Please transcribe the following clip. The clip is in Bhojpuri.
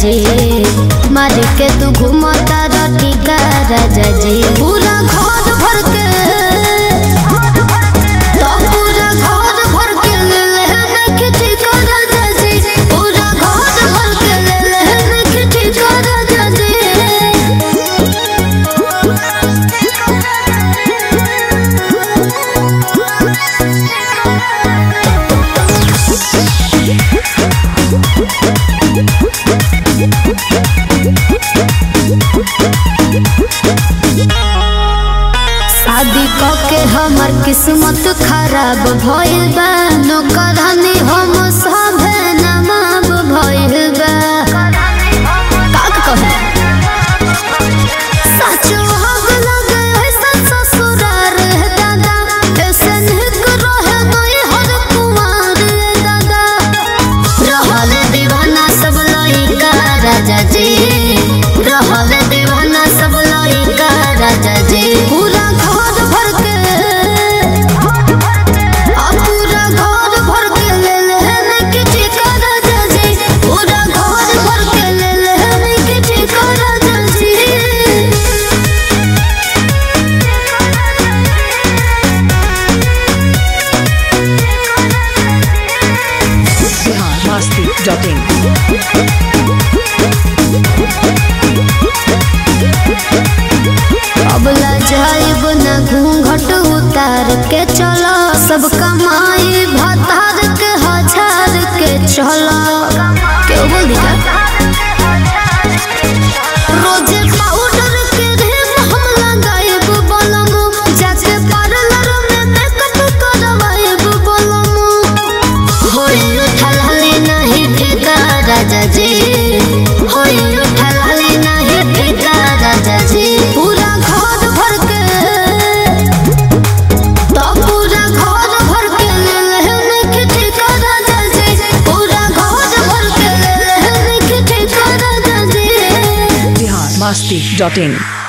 जी मार के तू घूमता रटी का राजा जी पूरा घर भर के तो पूरा घर भर के ले ले नखटी का राजा जी पूरा घर भर के ले ले नखटी का राजा जी शादी के हमर किस्मत खराब भइल बा नौकरानी हम सभे नमाब भइल बा का कहे सच हग लगे ऐसा ससुरार है दादा ऐसे निक रहे गई हर कुमार है दादा रहल दीवाना सब लइका राजा जी रहल दीवाना सब लइका राजा जी पूरा घर भर के आ पूरा घर भर के ले ले किटी का राजा जी पूरा घर भर के ले ले किटी का राजा जी biharmasti.in अबला जाइब न घूंघट उतार के चलो सब कमाई भतार के हजार के चलो क्यों बोल दिया रोजे पाउडर के रेम हम लगाइब बोलमु जाके पार्लर में मेकअप करवाइब बोलमु होई उठल हले नहीं ठेका राजा जी होई उठल हले नहीं ठेका राजा जी पूरा घर भर के तो पूरा घर भर के ले ले ठेका राजा जी पूरा घर भर के ले ले ठेका राजा जी biharmasti.in